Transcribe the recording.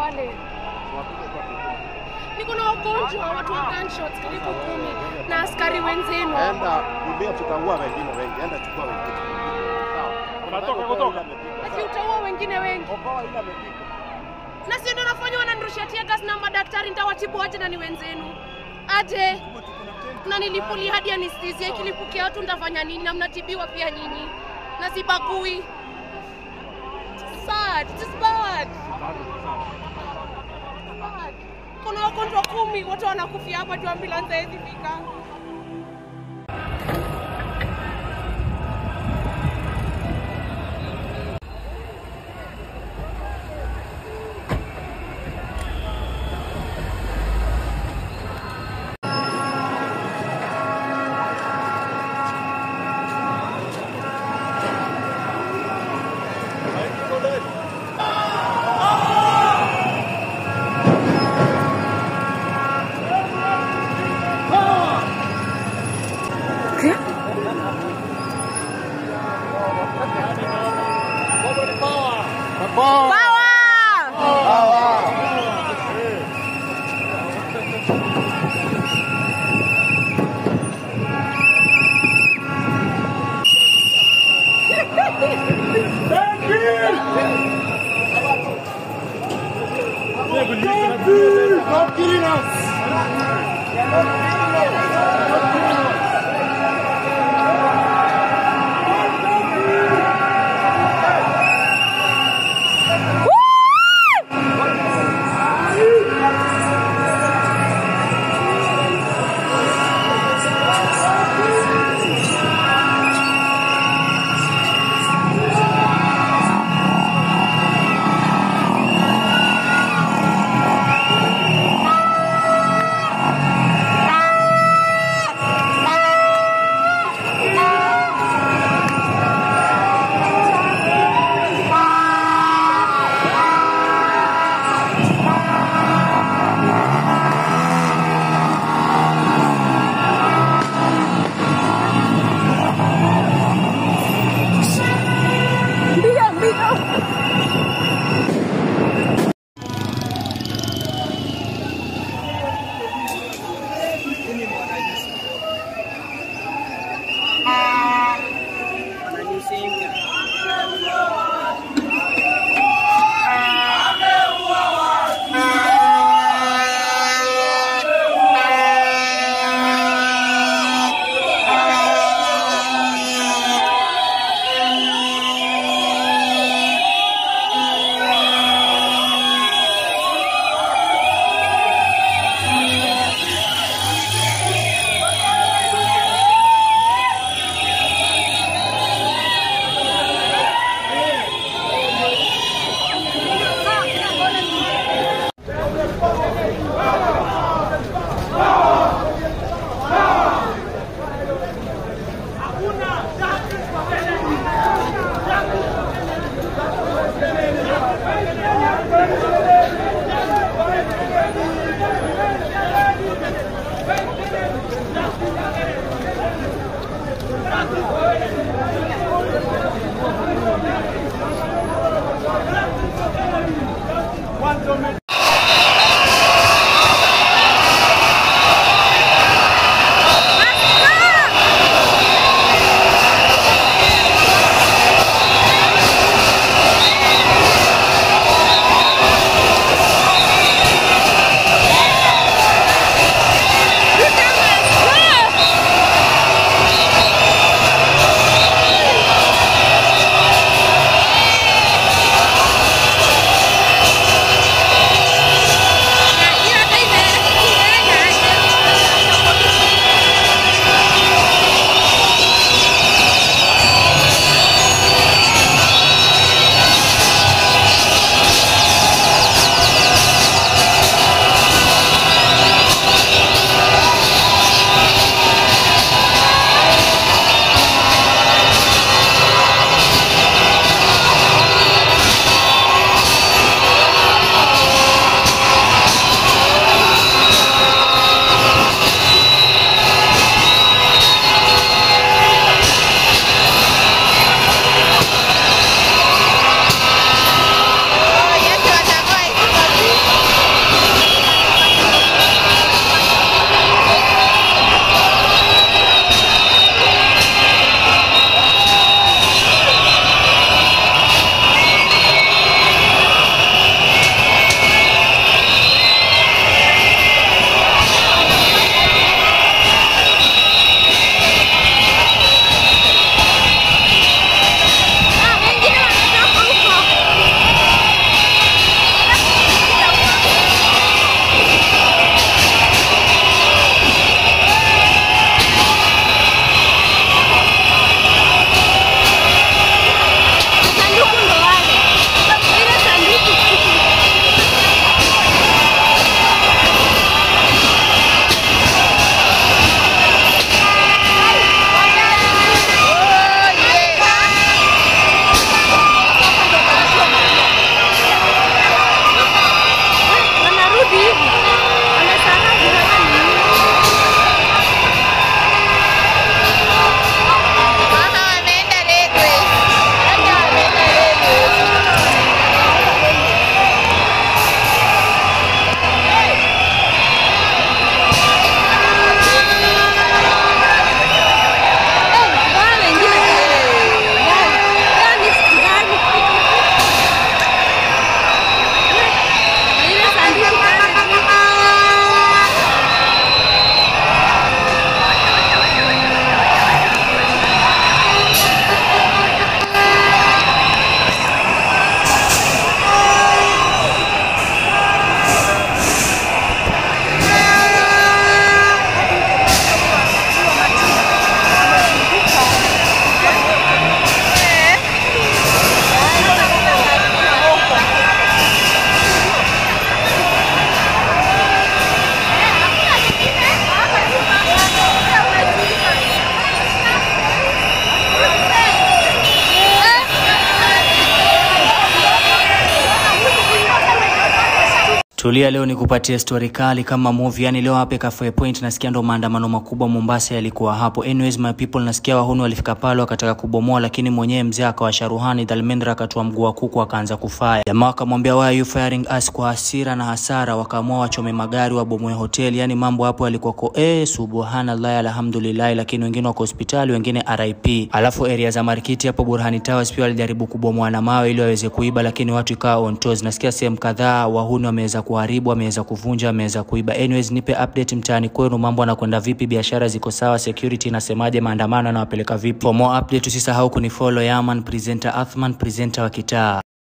pale. Niko na wagonjwa watu wa gunshots karibu kumi na askari wenzenu. Enda kulia, tutaua wengine wengi. Enda chukua wengine. Sawa. Unatoka kutoka. Ati utaua wengine wengi. Okoa ile amepigwa. Na si ndio nafanya wananirushia tear gas na madaktari nitawatibu aje na ni wenzenu. Aje. Na nilipuli hadi anesthesia ikilipukia watu nitafanya nini na mnatibiwa pia nyinyi. Na sibagui. It's sad. It's bad. Bad. Kuna wagonjwa kumi wote wanakufia hapa tu ambulance haiwezi fika. Tulia leo nikupatie story kali kama movie. Yani leo hapa Kafue Point nasikia ndo maandamano makubwa Mombasa yalikuwa hapo. Anyways my people, nasikia wahuni walifika pale wakataka kubomoa, lakini mwenyewe mzee akawasha ruhani Dhalmendra akatua mguu wa kuku akaanza kufaya. Jamaa wakamwambia why are you firing us kwa hasira na hasara, wakaamua wachome magari wabomoe hoteli. Yani mambo hapo yalikuwa ko eh, subhanallah alhamdulillah, lakini wengine wako hospitali, wengine RIP. Alafu area za Marikiti hapo Burhani Towers pia walijaribu kubomoa na mawe ili waweze kuiba, lakini watu ikawa on toes. Nasikia sehemu kadhaa wahuni wameweza kuharibu, wameweza kuvunja, wameweza kuiba. Anyways, nipe update mtaani kwenu, mambo yanakwenda vipi? Biashara ziko sawa? Security inasemaje? Maandamano yanawapeleka vipi? For more update usisahau kunifollow Yaman presenter Athman presenter wa kitaa.